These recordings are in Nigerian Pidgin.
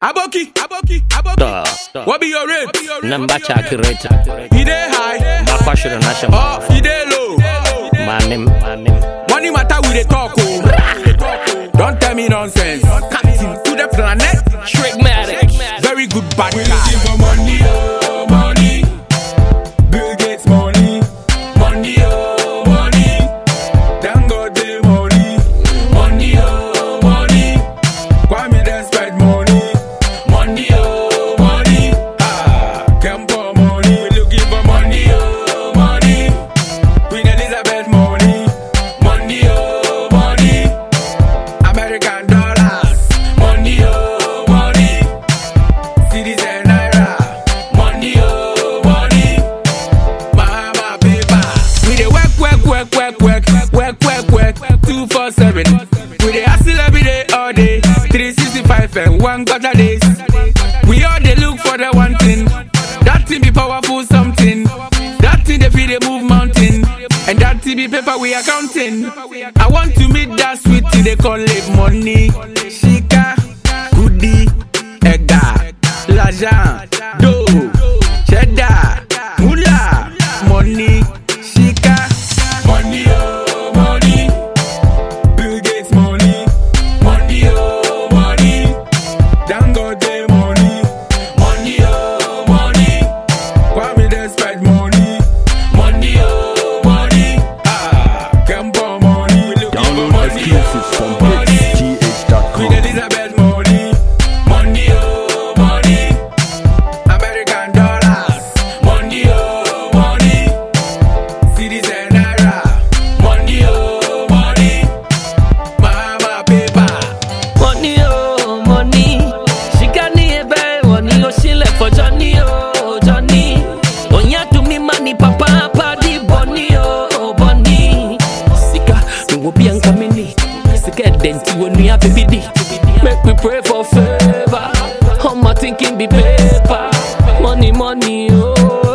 Aboki, Aboki, Aboki. Duh, duh. What be your rate? Number calculator. He dey high, Bakwashiro national. oh, he dey low. Manim, manim. Money matter we dey talk oh. Don't tell me nonsense. Captain to the planet, Trickmatic. very good bad We guy. looking for money, oh, money. Bill Gates money, money, oh, money. Dangote money, money, oh, money. Kwame Despite money, money, oh, money. Ah, Kempo money, we looking for money, oh, money. Queen Elizabeth money, money, oh, money. American dollars, money, oh, money. Cities and naira, money oh money, mama paper. We dey work, work, work, work, work, work, work, work, two four seven. We dey hustle every day, all day, three sixty five and one quarter days. We all dey look for the one thing. That thing be powerful something. That thing dey fit dey move mountain. And that thing be paper we are counting. I want to meet that sweet thing they call it money. Shika, goodie, ega, l'argent, dough, cheddar, moolah, money, shika. Money oh money, Bill Gates money, money oh money, Dangote money, money oh money, Kwame Despite money, money oh money, ah Kempo money, we looking for Download money exclusives from oh money. Queen hitsgh.com. Elizabeth money, money oh money, American dollars, money oh money, cities and naira, money oh money, mama paper. Money, oh, money. She got me a bad money, oh, she left for Johnny, oh, Johnny. Oh, yeah, to me, money, papa, papa, di Bonnie, oh, Bonnie. Sika, me will be uncoming. Sika, denti, when we have baby di. Make we pray for favor. How my thinking be paper. Money, money, oh.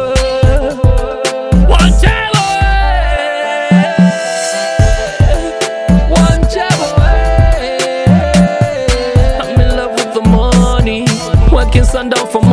One jello, eh. One jello, eh. I'm in love with the money. Working sundown for